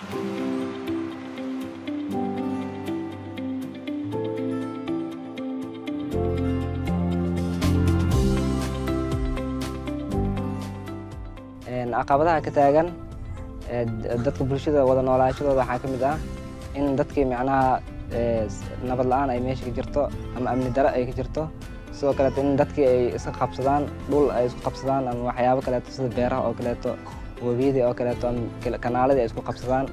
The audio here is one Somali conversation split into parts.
caqabadaha ka taagan dadka bulshada wada noolaashadooda waxaa ka mid ah in dadkii macnaha nabad la-aan ay meesha ka jirto ama amni dare ay ka jirto sidoo kaleeto in dadkii ay iska qabsadaan dhul ay isku qabsadaan ama waxyaabo kaleeto sida beeraha oo kaleeto webiyadii oo kaleeto ama kanaaladii ay isku qabsadaan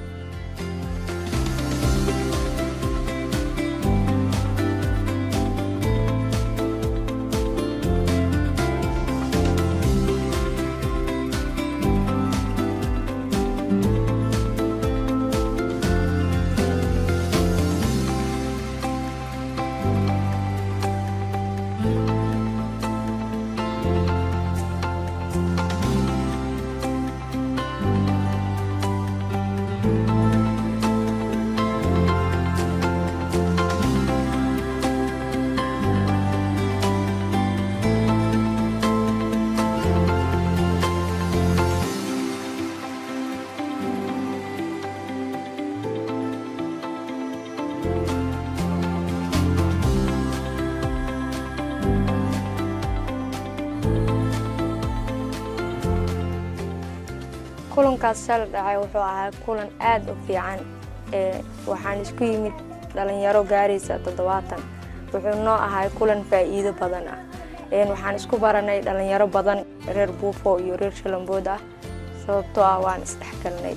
kulankaas shala dhacay wuxuu ahaa kulan aad u fiican waxaan isku yimid dhalinyaro gaaraysa toddobaatan wuxuu noo ahaa kulan faa'iido badan ah waxaan isku baranay dhalinyaro badan reer buufo iyo reer shalambood ah sababtoo ah waan isdhexgalnay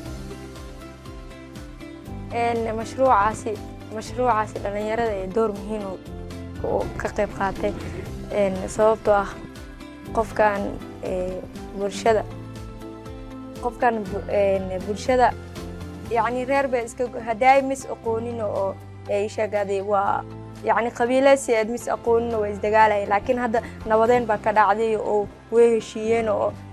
mashruucaasi mashruucaasi dhalinyarada ee door muhiim ka qayb qaatay sababtoo ah qofkan bulshada qofkan bulshada yacni reer bay iska haddaay mis aqoonin oo ay sheegaaday waa yacni qabiilaysi aad mis aqoonin waa isdagaalaya laakiin hadda nabadeen baa ka dhacday oo way heshiiyeen oo